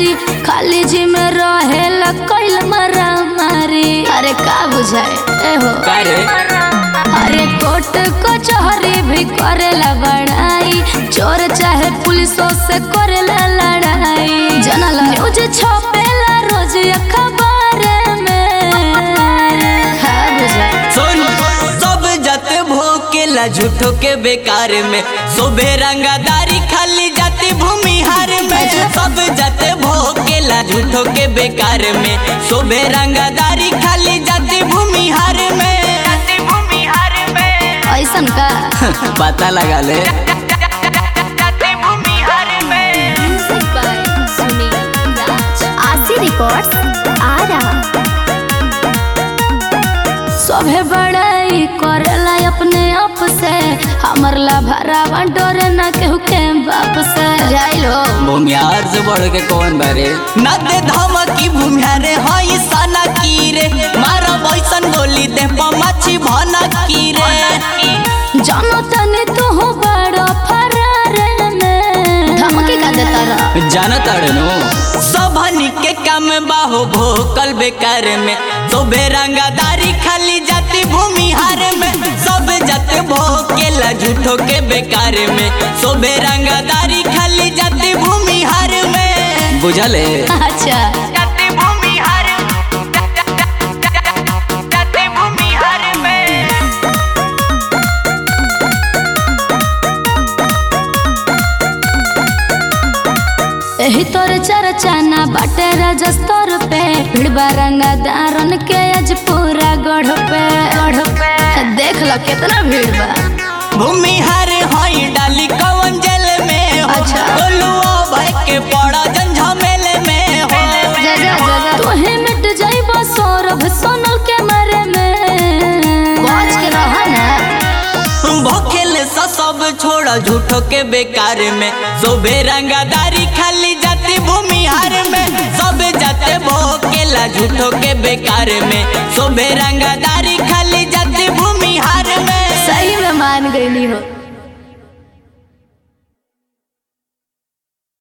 दारी खाली जी में रहेला कैल मरा मारी अरे का बुझाए ए हो करे अरे कोर्ट कचहरी भी करेला बड़ाई चोर चाहे पुलिसों से करेला लड़ाई जनला न्यूज छपेला रोज अखबार में हाँ बुझाए सुन सब जाते भोकेला झूठो के बेकार में सुबह रंगादारी खाली जाती भूमिहार में सब जाते भोकेला झूठो के बेकार में सुबह रंगादारी खाली जाती भूमिहार में जाती भूमिहार में ऐसन का पता लगा ले जाती भूमिहार में आशी रिकॉर्ड्स आ रहा सभे बड़ाई करेला अपने आप से हमर ला भरावा डरे ना केहू के बाप से जाइलो भूमिहार से बढ़ के कौन बारे न दे धमकी भूमिहार हई सना की रे मारा बैसन गोली दे पमाछी भना की रे जानो तने तू हो बड़ो फरार में धमकी का देता रहा जानत अड़नो सबनी के काम बाहो भोकल बेकार में सोबे रंगादारी खाली जाती भूमिहार में सब जाते भोकेला झूठो के बेकार में सोबे रंगादारी खाली जाती भूमिहार में बुझले अच्छा जाती भूमिहार जाती भूमिहार में एही तोर चर्चा ना बाटे राजस्तर पे भिड़बा रंगा दारन के आज पूरा गढ़ पे गढ़ पे देख लो कितना भीड़ बा भूमिहार हई डाली कवन जेल में हो अच्छा। बोलुओ भाई के पड़ा झमेल में हो जा जा जा जा तोहे मिट जाइबो सौरभ सोनल के मारे में बच के रह ना भोखेल सा सब छोड़ा झूठो के बेकार में सोबे रंगादारी खाली जाती भूमिहार में सब जाते भोकेला झूठो के बेकार में सोबे रंगादारी खाली जाती भूमिहार में सही में मान गईली हो